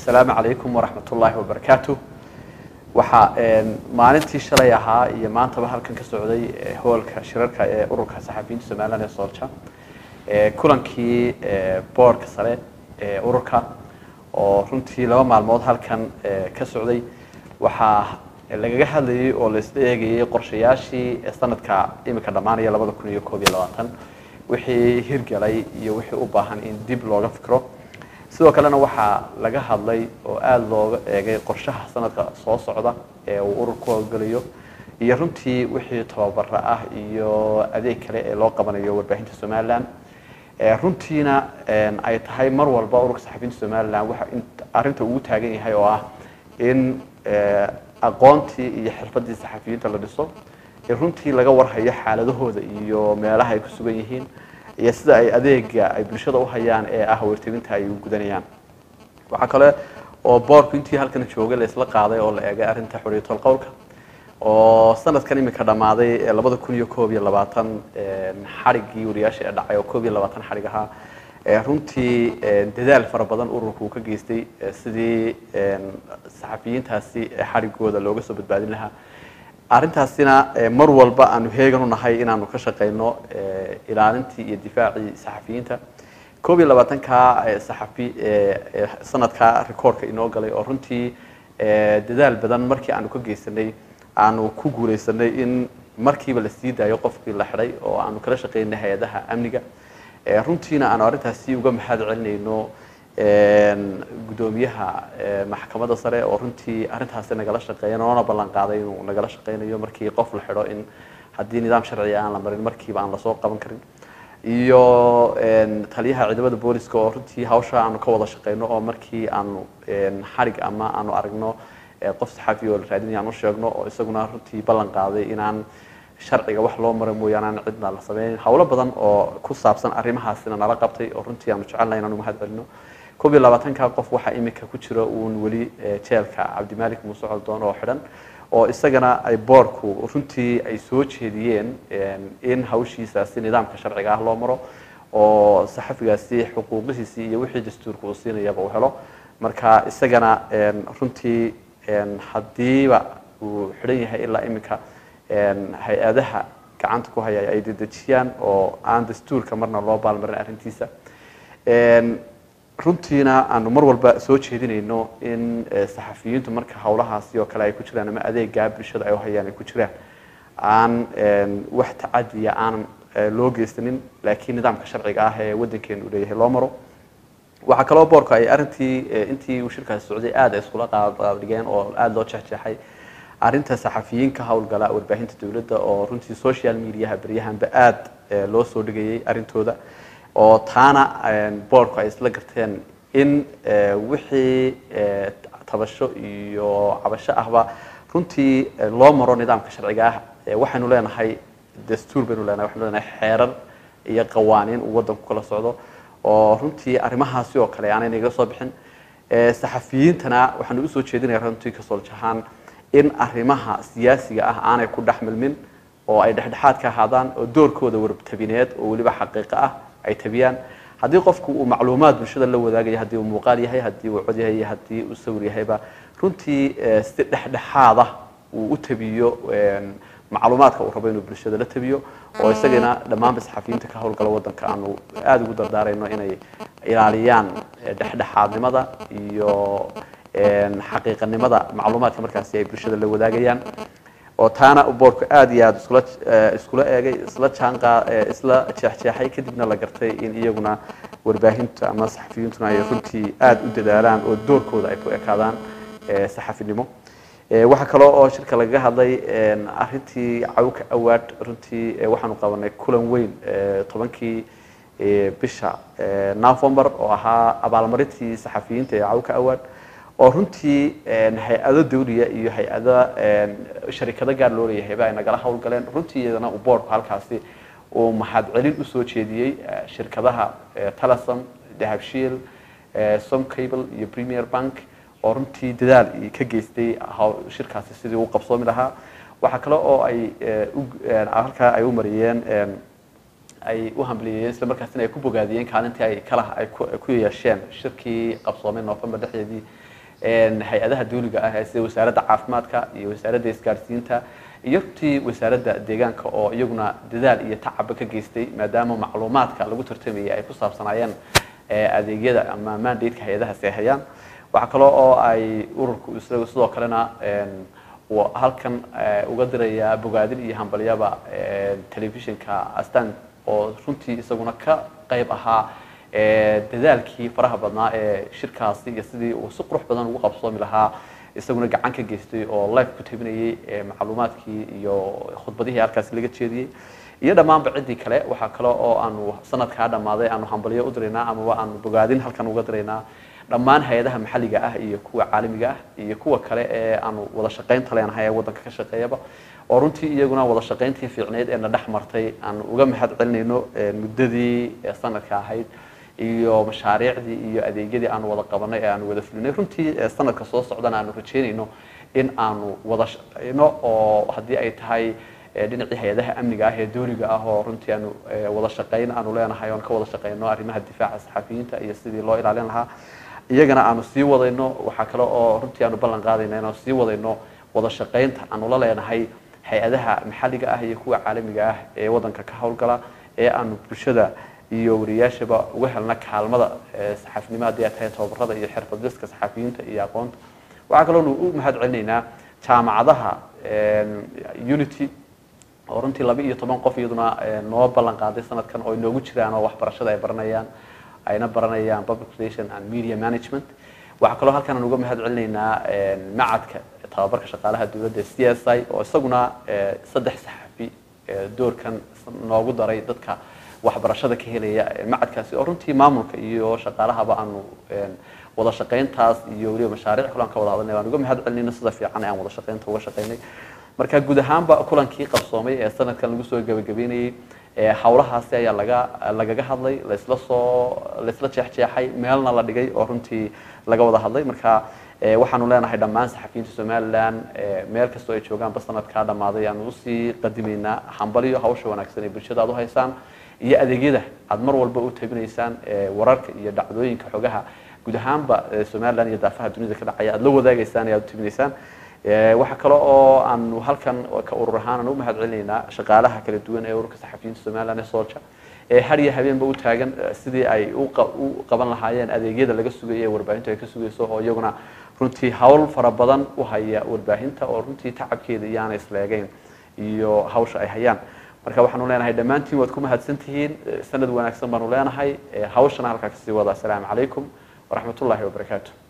asalaamu calaykum waraxmat ullaahi wabarakaatu waxaa maalintii shalay ahaa iyo maantaba halkan ka socday hoolka shirarka ee ururka saxafiyiinta somalilan ee soolja kulankii boorka sare ee ururka oo runtii laba maalmood halkan ka socday waxaa lagaga hadlayay oo laisla eegayay qorshayaashii sanadka imika dhammaanaya labada kun iyo koob iyo labaatan wixii hirgalay iyo wixii u baahan in dib looga fikro sidoo kalena waxaa laga hadlay oo aada looga eegay qorshaha sanadka soo socda ee uu urur ku howlgelayo iyo runtii wixii tababara ah iyo adeeg kale ee loo qabanayo warbaahinta somalilan runtiina ay tahay mar walba ururka saxafiyiinta somalilan waxa arrinta ugu taagan yahay oo ah in aqoontii iyo xirfadii saxafiyiinta la dhiso in runtii laga warhayo xaaladahooda iyo meelaha ay ku sugan yihiin iyo sida ay adeega ay bulshada uhayaan ee ah warteginta ay u gudanayaan waxaa kale oo boorku intii halkan joogay la isla qaaday oo la eegay arrinta xoriyatol qowlka oo sanadkan imika dhammaaday labada kun iyo koob iyo labaatan xadhiggii wariyaasha ee dhacay oo koob iyo labaatan xadhig ahaa runtii dadaal fara badan ururku uu ka geystay sidii saxafiyiintaasi xadhigooda looga soo badbaadin lahaa arrintaasina mar walba aanu heegan u nahay inaanu ka shaqeyno ilaalintii iyo difaacii saxafiyiinta koob iyo labaatanka saxafi sanadka recordka inoo galay oo runtii dadaal badan markii aanu ka geysanay aanu ku guuleysanay in markiiba la sii daayo qofkii la xidhay oo aanu kala shaqeynay hay-adaha amniga runtiina aanu arrintaasi uga mahad celinayno guddoomiyaha maxkamadda sare oo runtii arrintaasi nagala shaqeeya noona ballan qaaday inuu nagala shaqeynayo markii qof la xidho in haddii nidaam sharciga aan la marin markiiba aan lasoo qaban karin iyo taliyaha ciidamada booliska oo runtii hawsha aanu ka wada shaqeyno oo markii aanu xarig ama aanu aragno qof saxaafi oo la raadinaya aan u sheegno oo isaguna runtii ballan qaaday inaan sharciga wax loo mara mooyaane aan cidna la sameynin howlo badan oo ku saabsan arrimahaasina nala qabtay oo runtii aanu jecelnahay inaanu mahad celino koob iyo labaatanka qof waxaa imika ku jira uun weli jeelka cabdimalik muuse coldoon oo xidhan oo isagana ay boorku runtii ay soo jeediyeen in hawshiisaasi nidaamka sharciga ah loo maro oo saxafigaasi xuquuqihiisii iyo wixii dastuurka uu siinayaba uu helo marka isagana runtii haddiiba uu xidhan yahay ilaa imika hay-adaha gacanta ku haya ay dedejiyaan oo aan dastuurka marna loo baalmarin arrintiisa runtiina aanu mar walba soo jeedinayno in saxafiyiintu marka howlahaasi oo kale ay ku jiraan ama adeegaa bulshada ay uhayaan ay ku jiraan aan wax tacadiya aan loo geysanin laakiin nidaamka sharciga ah ee waddankeenu leeyahay loo maro waxaa kaloo boorku ay arrintii intii uu shirkaasi socday aada iskula qaadqaaddhigeen oo aada loo jeexjeexay arrinta saxafiyiin ka howlgala warbaahinta dowladda oo runtii social mediaha beryahanba aada loo soo dhigayay arrintooda oo taana boorku ay isla garteen in wixii tabasho iyo cabasho ahba runtii loo maro nidaamka sharciga ah waxaynu leenahay dastuur baynu leenahay waxaynu leenahay xeerar iyo qawaaniin uu waddanku kala socdo oo runtii arrimahaasi oo kale aanay naga soo bixin saxafiyiintana waxaanu usoo jeedinaya runtii kasooljahaan in arrimaha siyaasiga ah aanay ku dhex milmin oo ay dhexdhexaad ka ahaadaan oo doorkooda wartabineed oo weliba xaqiiqo ah ay tabiyaan haddii qofku uu macluumaad bulshada la wadaagaya haddii uu muuqaal yahay haddii uu cod yahay iyo haddii uu sawir yahayba runtii si dhexdhexaada uu u tabiyo macluumaadka uu rabo inuu bulshada la tabiyo oo isagana dhammaanba saxafiyiinta ka howlgala waddanka aanu aada ugu dardaarayno inay ilaaliyaan dhexdhexaadnimada iyo xaqiiqanimada macluumaadka markaasi ay bulshada la wadaagayaan oo taana boorku aada iyo aada iskula iskula eegay isla jaanqaa isla jeexjeexay kadibna la gartay in iyaguna warbaahinta ama saxafiyiintuna ay runtii aada u dadaalaan oo doorkooda ay ku ekaadaan saxafinimo waxaa kaloo oo shirka lagaga hadlay arrintii cawka awaad runtii waxaanu qabanay kulan weyn tobankii bisha november oo ahaa abaalmarintii saxafiyiinta ee cawka awaad oo runtii hay-ado dawliya iyo hay-ado sharikado gaar loo leeyahayba ay nagala howlgaleen runtii iyadana uu boorku halkaasi uu mahad celin usoo jeediyey shirkadaha telesom dahabshiil som cable iyo premier bank oo runtii dadaal ka geystay shirkaasi sidii u qabsoomi lahaa waxaa kale oo ay halkaa ay u mariyeen ay u hambaliyeen isla markaasina ay ku bogaadiyeen kaalintii ay kala ay ku yeesheen shirkii qabsoomay november dhexdeedii hay-adaha dawliga ah sida wasaaradda caafimaadka iyo wasaaradda isgaarsiinta iyo runtii wasaaradda deegaanka oo iyaguna dadaal iyo tacaba ka geystay maadaama macluumaadka lagu tartamayay ay ku saabsanaayeen adeegyada ama mandateka hay-adahaasi ay hayaan waxaa kaloo oo ay ururku isaga sidoo kalena halkan uga diraya bogaadin iyo hambalyaba telefishinka astan oo runtii isaguna ka qayb ahaa dadaalkii faraha badnaa ee shirkaasi iyo sidii uu si qurux badan ugu qabsoomi lahaa isaguna gacan ka geystay oo life ku tabinayay macluumaadkii iyo khudbadihii halkaasi laga jeediyey iyo dhammaanba ciddii kale waxaa kale oo aanu sanadkaa dhammaaday aanu hambalyo u diraynaa amaba aanu bogaadin halkan uga diraynaa dhammaan hay-adaha maxalliga ah iyo kuwa caalamiga ah iyo kuwa kale ee aanu wada shaqaynta leenahay ee waddanka ka shaqeeyaba oo runtii iyaguna wada shaqayntii fiicneyd ee na dhex martay aanu uga mahad celinayno muddadii sanadka ahayd iyo mashaariicdii iyo adeegyadii aanu wada qabanay ee aanu wada fulinay runtii sanadka soo socdana aanu rajeynayno in aanu wada shaqeyno oo haddii ay tahay dhinacii hay-adaha amniga ah ee dooriga ah oo runtii aanu wada shaqeyn aanu leenahay oon ka wada shaqeyno arrimaha difaaca saxafiyiinta iyo sidii loo ilaalin lahaa iyagana aanu sii wadayno waxaa kale oo runtii aanu ballan qaadayna inaanu sii wadayno wada shaqeynta aanu la leenahay hay-adaha maxalliga ah iyo kuwa caalamiga ah ee waddanka ka howlgala ee aanu bulshada iyo wariyaashaba uga helna kaalmada saxaafinimo haddii ay tahay tababarada iyo xirfadliska saxaafiyiinta iyo aqoonta waxaa kaloo nu u mahad celinaynaa jaamacadaha unity oo runtii laba iyo toban qof iyaduna noo ballan qaaday sanadkan oo inoogu jiraan oo waxbarashada ay baranayaan ayna baranayaan public relation and media management waxaa kaloo halkan aan uga mahad celinaynaa macadka tababarka shaqaalaha dowladda c s i oo isaguna saddex saxafi doorkan noogu daray dadka waxbarashada ka helaya macadkaasi oo runtii maamulka iyo shaqaalahaba aanu wada shaqayntaas iyo weliba mashaariic kulan ka wada hadalnay waan uga mahad celinayna sida fiican ee aan wada shaqaynta uga shaqaynay marka guud ahaanba kulankii qabsoomay ee sanadkan lagu soo gabagabeynayey hawlahaasi ayaa laga lagaga hadlay laisla soo laisla jeexjeexay meelna la dhigay oo runtii laga wada hadlay marka waxaanu leenahay dhammaan saxafiyiinta somalilan meel kastoo ay joogaanba sanadkaa dhammaaday aanu usii qadimaynaa hambaliyo hawsha wanaagsan ee bulshada aad u haysaan iyo adeegyada aad mar walba u tabinaysaan wararka iyo dhacdooyinka xogaha guud ahaanba somalilan iyo daafaha dunida ka dhacaya aad la wadaagaysaan ee aad u tabinaysaan waxaa kale oo aanu halkan ka urur ahaan aan u mahad celinaynaa shaqaalaha kala duwan ee ururka saxafiyiinta somalilan ee soolja ee har iyo habeenba u taagan sidii ay u qaban lahaayeen adeegyada laga sugayo ee warbaahintu ay ka sugayso oo iyaguna runtii hawl fara badan u haya warbaahinta oo runtii tacabkeeda iyaana isleegeyn iyo hawsha ay hayaan marka waxaanu leenahay dhammaantiin waad ku mahadsan tihiin sanad wanaagsan baanu leenahay hawshana halkaa kasii wada asalaamu calaykum waraxmat ullahi wabarakaatu